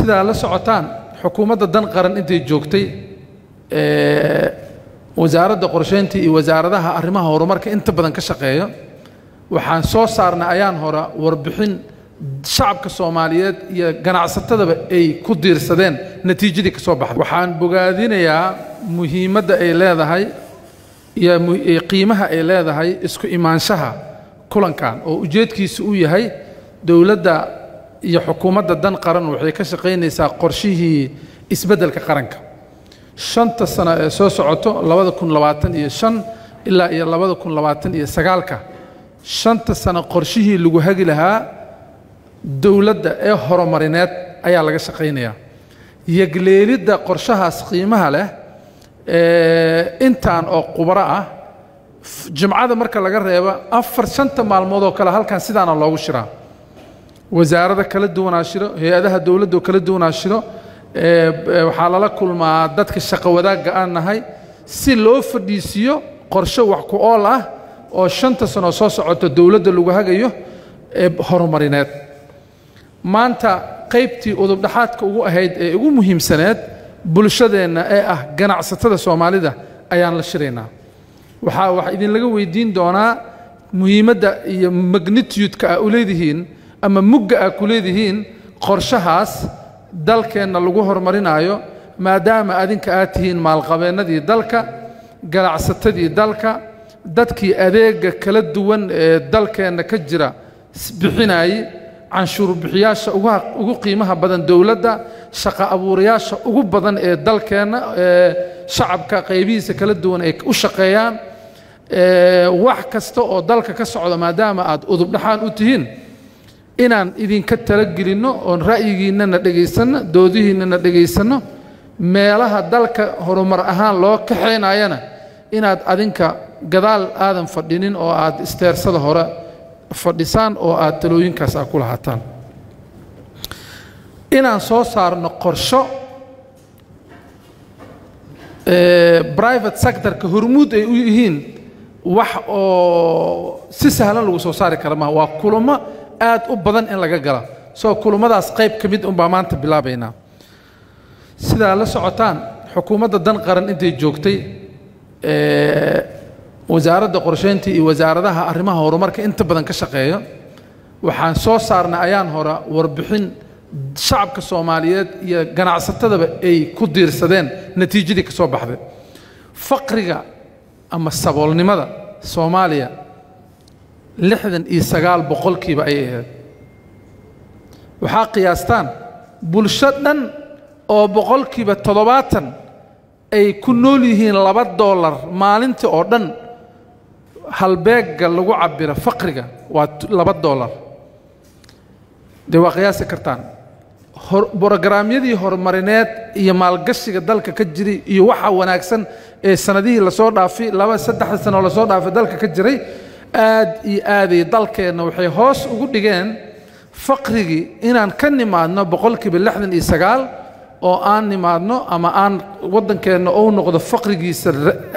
sidaa la socotaan xukuumadda dan qaran intay joogtay wasaaradda qorsheynta iyo wasaaradaha arrimaha horumarka inta badan ka shaqeeya waxaan soo saarnay ayaan hore warbixin shacabka soomaaliyeed iyo ganacsatadaba ay ku diirsadeen natiijadii ka soo baxday waxaan bogaadinayaa muhiimadda ay leedahay iyo qiimaha ay leedahay isku imaanshaha kulankan oo ujeedkiisa uu yahay dowladda iyo xukuumadda dan qaran waxay ka shaqaynaysaa qorshihii isbeddelka qaranka shanta sano ee soo socoto labada kun labaatan iyo shan ilaa iyo labada kun labaatan iyo sagaalka shanta sano qorshihii lagu hagi lahaa dowladda ee horumarineed ayaa laga shaqaynayaa yegleelidda qorshahaas qiimaha leh intaan oo qubaro ah jimcada marka laga reebo afar shanta maalmood oo kale halkan sidaana loogu shiraa wasaarada kala duwanaa shiro hay-adaha dowladda oo kala duwanaa shiro waxaa lala kulmaa dadka shaqo wadaagga aan nahay si loo fadhiisiiyo qorshe wax ku ool ah oo shanta sano soo socota dowladda lagu hagayo ee horumarineed maanta qaybtii udubdhaxaadka ugu ahayd ee ugu muhiimsaneed bulshadeenna ee ah ganacsatada soomaalida ayaan la shiraynaa waxaa wax idinlaga weydiin doonaa muhiimadda iyo magnitudeka a u leedihiin ama mugga a ku leedihiin qorshahaas dalkeenna lagu horumarinaayo maadaama adinka aad tihiin maalqabeennadii dalka ganacsatadii dalka dadkii adeega kala duwan ee dalkeenna ka jira bixinayey canshuur bixiyaasha ugu qiimaha badan dowladda shaqo abuurayaasha ugu badan ee dalkeenna ee shacabka qaybihiisa kala duwan ay u shaqeeyaan wax kasta oo dalka ka socda maadaama aad udubdhaxaan u tihiin inaan idinka talagelinno oon ra'yigiinnana dhegaysanno doodihiinnana dhegaysanno meelaha dalka horumar ahaan loo kaxaynayana inaad adinka gadaal aadan fadhinin oo aad isteersada hore fadhisaan oo aad talooyinkaas aa ku lahaataan inaan soo saarno qorsho private sectorka hormuud ay u yihiin wax oo si sahlan lagu soo saari kara maha waa kulamo aad u badan in laga gala soo kulummadaas qayb ka mid unbaa maanta bilaabaynaa sidaa la socotaan xukuumadda dan qaran intay joogtay wasaaradda qorsheynta iyo wasaaradaha arrimaha horumarka inta badan ka shaqeeya waxaan soo saarnay ayaan hore warbixin shacabka soomaaliyeed iyo ganacsatadaba ay ku diirsadeen natiijadii ka soo baxday faqriga ama saboolnimada soomaaliya lixdan iyo sagaal boqolkiiba ayay ahayd waxaa qiyaastaan bulsho dhan oo boqolkiiba toddobaatan ay ku nool yihiin laba doolar maalintii oo dhan halbeegga lagu cabiro faqriga waa laba doolar dee waa qiyaasi kartaan brogaraamyadii horumarineed iyo maalgashiga dalka ka jiray iyo waxa wanaagsan ee sanadihii lasoo dhaafay laba saddexda sanoo lasoo dhaafay dalka ka jiray aad iyo aaday dalkeenna waxay hoos ugu dhigeen faqrigii inaan ka nimaadno boqolkiiba lixdan iyo sagaal oo aan nimaadno ama aan waddankeenna ou noqdo faqrigiisa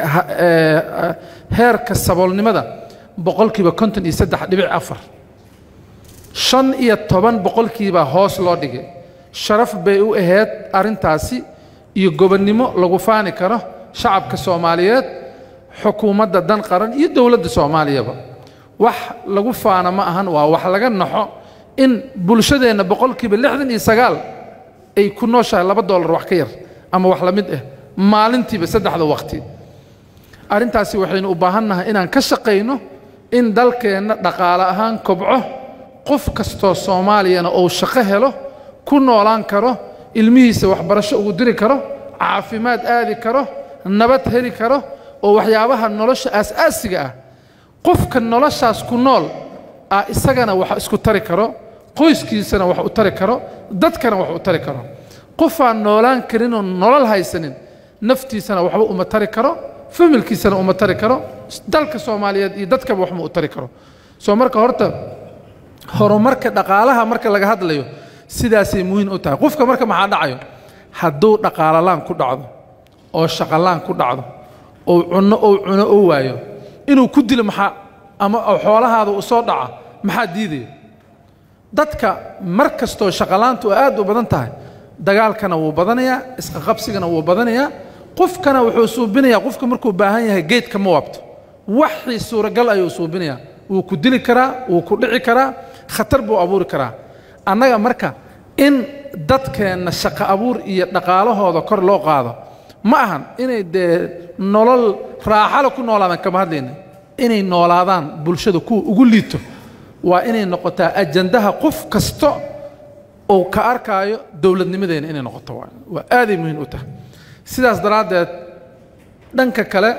heerka saboolnimada boqolkiiba konton iyo saddex dhibic afar shan iyo toban boqolkiibaa hoos loo dhigay sharaf bay u ahayd arrintaasi iyo gobonnimo lagu faani karo shacabka soomaaliyeed xukuumadda dan qaran iyo dowladda soomaaliyaba wax lagu faana ma ahan waa wax laga naxo in bulshadeenna boqolkiiba lixdan iyo sagaal ay ku nooshahay laba doolar wax ka yar ama wax la mid ah maalintiiba saddexda waqti arrintaasi waxaynu u baahannahay inaan ka shaqayno in dalkeenna dhaqaale ahaan kobco qof kastoo soomaaliyana uu shaqo helo ku noolaan karo ilmihiisa waxbarasho ugu diri karo caafimaad aadi karo nabad heli karo oo waxyaabaha nolosha aas-aasiga ah qofka noloshaas ku nool ah isagana wax isku tari karo qoyskiisana wax u tari karo dadkana wax u tari karo qofaan noolaan karinoo nolol haysanin naftiisana waxba uma tari karo familkiisana uma tari karo dalka soomaaliyeed iyo dadkaba waxma u tari karo soo marka horta horumarka dhaqaalaha marka laga hadlayo sidaasay muhiim u tahay qofka marka maxaa dhacayo hadduu dhaqaalalaan ku dhacdo oo shaqalaan ku dhacdo oo cunno ou cuno oo waayo inuu ku dilo maxaa ama xoolahaada u soo dhaca maxaa diidaya dadka mar kastoo shaqalaantu aad u badan tahay dagaalkana wuu badanayaa isqaqabsigana wuu badanayaa qofkana wuxuu suubinayaa qofka markuu baahan yahay geedka ma waabto waxii suuragal ayuu suubinayaa wuu ku dili karaa wuu ku dhici karaa khatar buu abuuri karaa annaga marka in dadkeenna shaqo abuur iyo dhaqaalahooda kor loo qaado ma ahan inay dee nolol raaxale ku noolaadaan kama hadlayna inay noolaadaan bulshada kuwa ugu liito waa inay noqotaa ajandaha qof kasta uu ka arkaayo dowladnimadeena inay noqoto waa waa aaday muhiim u tahay sidaas daraaddeed dhanka kale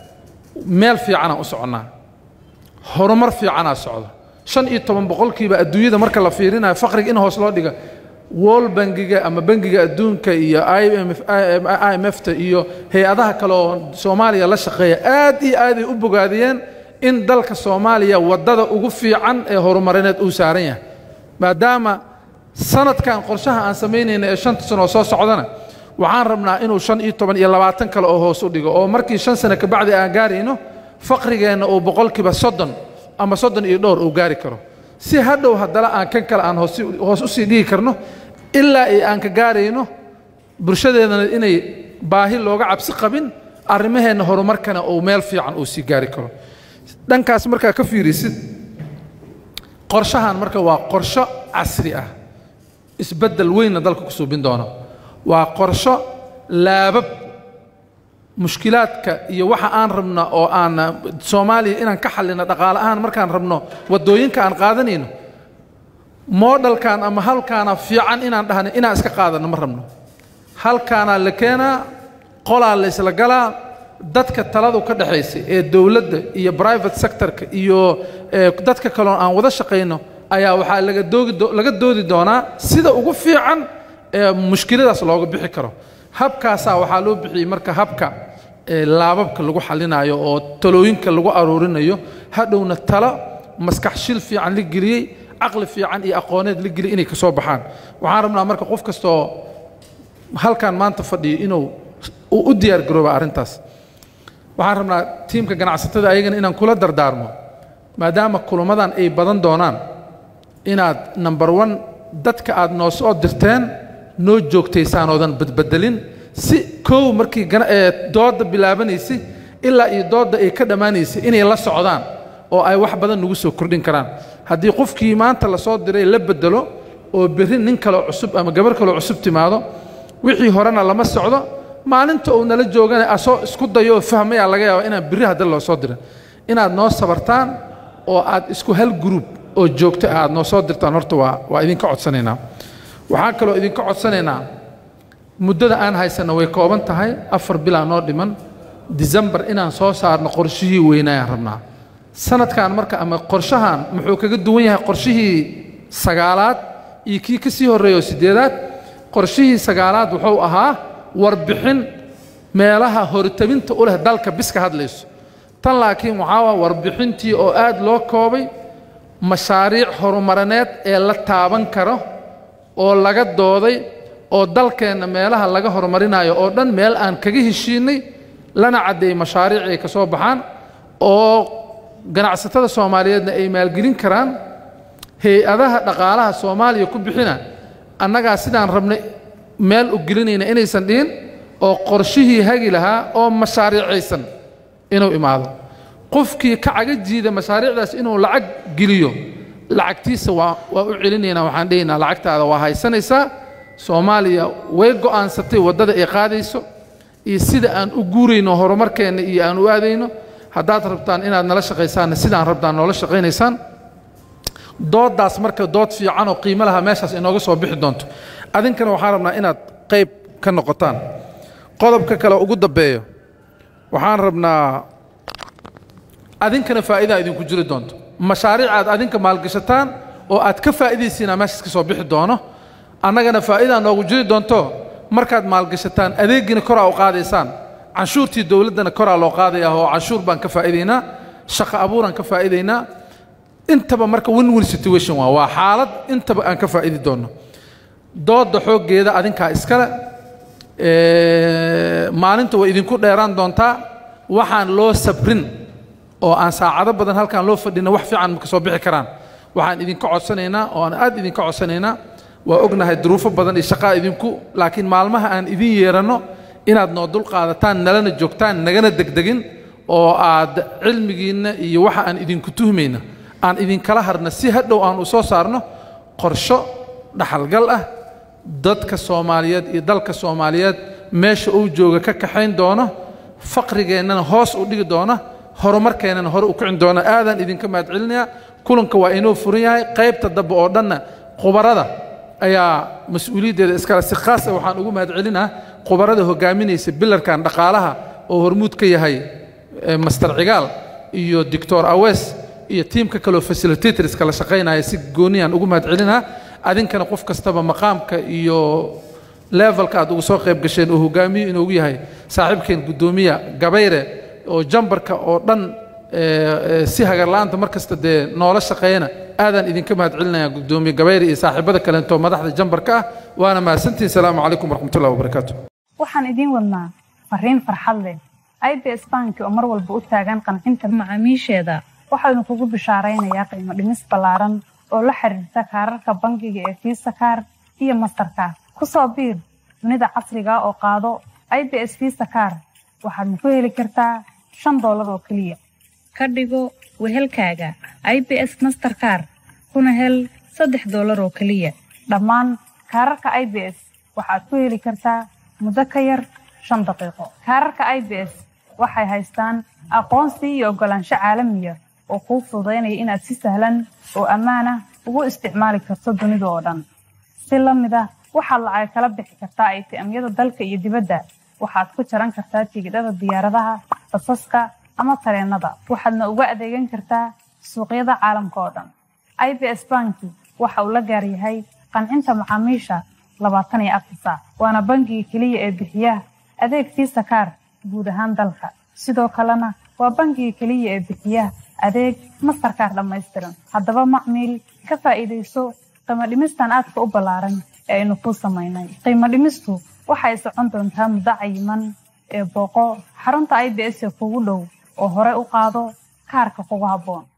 meel fiicanaan u soconnaa horumar fiicanaa socda shan iyo toban boqolkiiba adduunyada marka la fiirinayo faqriga in hoos loo dhiga wol bangiga ama bangiga adduunka iyo i m f ta iyo hay-adaha kale oo soomaaliya la shaqeeya aad iyo aaday u bogaadiyeen in dalka soomaaliya waddada ugu fiican ee horumarineed uu saaran yahay maadaama sanadkan qorshaha aan samaynayna ee shanta sano oo soo socdana waxaan rabnaa inuu shan iyo toban iyo labaatan kale oo hoos u dhigo oo markii shan sano kabacdi aan gaarayno faqrigeenna uu boqolkiiba soddon ama soddon iyo dhowr uu gaari karo si hadhow haddana aan kan kale aan hoos usii dhigi karno ilaa ay aan ka gaarayno bulshadeedana inay baahi looga cabsi qabin arrimaheenna horumarkana uu meel fiican uu sii gaari karo dhankaas markaa ka fiirisid qorshahan marka waa qorsho casri ah isbeddel weynna dalka ku suubin doono waa qorsho laabab mushkilaadka iyo waxa aan rabno oo aan soomaaliya inaan ka xallino dhaqaale ahaan markaan rabno waddooyinka aan qaadanayno moodhalkan ama halkaana fiican inaan dhahno inaan iska qaadanno ma rabno halkaanaa la keenaa qolaa la isla galaa dadka taladu ka dhexaysa ee dowladda iyo private sectorka iyo dadka kaloon aan wada shaqayno ayaa waxaa laga doogi laga doodi doonaa sida ugu fiican ee mushkiladaas looga bixi karo habkaasaa waxaa loo bixiyey marka habka laababka lagu xallinayo oo talooyinka lagu aruurinayo hadhowna talo maskax shil fiican la geliyey caqli fiican iyo aqooneed la geliyey inay ka soo baxaan waxaan rabnaa marka qof kastoo halkan maanta fadhiyo inuu u diyaar garooba arrintaas waxaan rabnaa tiimka ganacsatada ayagana inaan kula dardaarmo maadaama kulamadan ay badan doonaan inaad number one dadka aad noo soo dirteen noo joogtaysaan oodan badbedelin si kow markii doodda bilaabanaysay ilaa iyo doodda ay ka dhammaanaysay inay la socdaan oo ay wax badan nagu soo kordhin karaan haddii qofkii maanta la soo diray la bedelo oo berri nin kaleo cusub ama gabar kaleo cusub timaado wixii horena lama socdo maalinta uu nala joogana asoo isku dayo oo fahmayaa laga yaaba inaan berri hadda loo soo dirin inaad noo sabartaan oo aad isku hal gruub oo joogto ah aad noo soo dirtaan horta waa waa idinka codsanaynaa waxaan kaloo idinka codsanaynaa muddada aan haysanno way kooban tahay afar bilaa noo dhiman disembar inaan soo saarno qorshihii weynaayaan rabnaa sanadkan marka ama qorshahan muxuu kaga duwan yahay qorshihii sagaalaad iyo kii ka sii horreeya oo siddeedaad qorshihii sagaalaad wuxuu ahaa warbixin meelaha hortabinta u leh dalka bis ka hadlayso tan laakiin waxaa waa warbixintii oo aad loo koobay mashaariic horumarineed ee la taaban karo oo laga dooday oo dalkeenna meelaha laga horumarinayo oo dhan meel aan kaga heshiinay lana caddeeyey mashaariic ay ka soo baxaan oo ganacsatada soomaaliyeedna ay maalgelin karaan hay-adaha dhaqaalaha soomaaliya ku bixina annagaa sidaan rabnay meel u gelinayna inaysan dhihin oo qorshihii hagi lahaa oo mashaariicaysan inuu imaado qofkii ka caga jiida mashaariicdaas inuu lacag geliyo lacagtiisa waa waa u celinaynaa waxaan dhehaynaa lacagtaada waa haysanaysaa soomaaliya way go'aansatay waddada ay qaadayso iyo sida aan u guurayno horumarkeenna iyo aan u aadayno haddaad rabtaan inaad nala shaqaysaanna sidaan rabtaan noola shaqaynaysaan dooddaas marka dood fiican oo qiimo laha meeshaas inooga soo bixi doonto adinkana waxaan rabnaa inaad qayb ka noqotaan qodobka kale ugu dambeeyo waxaan rabnaa adinkana faa'idaa idinku jiri doonto mashaariic aad adinka maalgashataan oo aad ka faa'iidaysiinaa meeshaas ka soo bixi doono annagana faa'idaa noogu jiri doonto markaad maalgashataan adeeggiina koraa u qaadaysaan canshuurtii dowladdana koraa loo qaadayaa oo canshuur baan ka faa'iidaynaa shaqo abuuraan ka faa'iidaynaa intaba marka win win situation waa waa xaalad intaba aan ka faa'idi doonno doodda xooggeeda adinkaa iskale maalinta way idinku dheeraan doontaa waxaan loo sabrin oo aan saacado badan halkaan loo fadhina wax fiican ma ka soo bixi karaan waxaan idinka codsanaynaa oo aan aad idinka codsanaynaa waa ognahay duruufo badan iyo shaqaa idinku laakiin maalmaha aan idin yeeranno inaad noo dul qaadataan nalana joogtaan nagana degdegin oo aad cilmigiinna iyo waxa aan idinku tuhmayna aan idinkala harna si hadhow aan u soo saarno qorsho dhaxalgal ah dadka soomaaliyeed iyo dalka soomaaliyeed meesha uu jooga ka kaxayn doono faqrigeennana hoos u dhigi doona horumarkeennana hore u kicin doona aadaan idinka mahadcelinayaa kulanka waa inuu furan yahay qaybta dambe oo dhanna khubarada ayaa mas-uuliyaddeeda iskale si khaasa waxaan ugu mahadcelinaa khubarada hogaaminaysa bilarkan dhaqaalaha oo hormuud ka yahay master cigaal iyo doctor awes iyo tiimka kaleo facilitatorska la shaqaynaya si gooniyaan ugu mahadcelinaa adinkana qof kastaba maqaamka iyo levelka aad ugu soo qayb gasheen oo hogaamiyo inoogu yahay saaxiibkeen guddoomiya gabayre oo jambarka oo dhan si hagarla'aanta mar kasta dee noola shaqeeyana aadaan idinka mahadcelinayaa guddoomiye gabayre iyo saaxiibada kaleento madaxda jambarka ah waana mahadsantihin salaamu calaykum waraxmatullahi wabarakaatu waxaan idiin wadnaa fariin farxad leh ibs banki oo mar walba u taagan qancinta macaamiisheeda waxaanu kugu bishaaraynayaa qiimo dhimis ballaaran oo la xiriirta kaararka bangiga ee fiisa kaar iyo mastarkaar ku soo biir dunida casriga oo qaado ibs fiisa kaar waxaadna ku heli kartaa shan doolar oo keliya ka dhigo wehelkaaga ibs masterkaar kuna hel saddex doolar oo keliya dhammaan kaararka ibs waxaad ku heli kartaa muddo ka yar shan daqiiqo kaararka ibs waxay haystaan aqoonsi iyo oggolaansho caalamiya oo kuu fududaynaya inaad si sahlan oo ammaanah ugu isticmaali karto dunida oo dhan si la mid ah waxaad lacag kala bixi kartaa aytiamyada dalka iyo dibadda waxaad ku jaran kartaa tigidhada diyaaradaha basaska ama tareennada waxaadna uga adeegan kartaa suuqyada caalamka oo dhan ibs banki waxa uu la gaar yahay qancinta macaamiisha labaatan iyo afar saac waana bangiga keliya ee bixiya adeeg fiisa kaar guud ahaan dalka sidoo kalena waa bangiga keliya ee bixiya adeeg mastarkaar dhammaystiran haddaba macmiil ka faa'iidayso qiimo dhimistan aadka u ballaaran ee aynu kuu samaynay qiimo dhimistu waxay socon doontaa muddo cayiman ee booqo xarunta ibs ee kugu dhow oo hore u qaado kaarka kugu habboon